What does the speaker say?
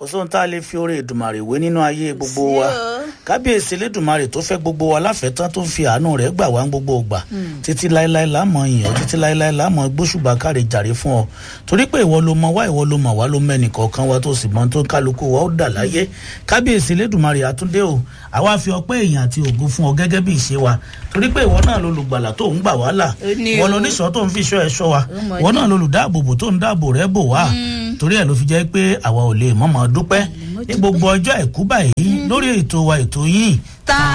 kò sóhun tá a lè fi oore ìdùmàrè wé nínú ayé gbogbo wa kábíyèsí lẹ́dùnmarè tó fẹ́ gbogbo wa láfẹ̀tán tó ń fi àánú rẹ̀ gbà wá ń gbogbo ògbà títí láéláé láàmọ̀ yìnyín títí láéláé láàmọ̀ gbóṣùbà káre jàre fún ọ torí pé ìwọ ló mọ wá ìwọ ló mọ wá ló mẹ́nì kọ̀ọ̀kan wa tó sì mọ tó kálukú wa ó dà láyé kábíyèsí lẹ́dùnmarè àtúndé o àwa fi ọpẹ́ èèyàn àti ògo fún ọ gẹ́gẹ́ bí ìṣe wa torí pé ìwọ náà lolùgbàlà tó ń gbà wá là ìwọ lóníṣọ́ tó ń fi ṣọ́ ẹ ṣọ́ wa ìwọ náà lolùdáàbòbò tó ń dáàbò rẹ bò wá torí ẹ ló fi jẹ́ pé àwa ò lè mọ̀mọ́ dúpẹ́ ní gbogbo ọjọ́ àìkú báyìí lórí ètò wa ètò yìí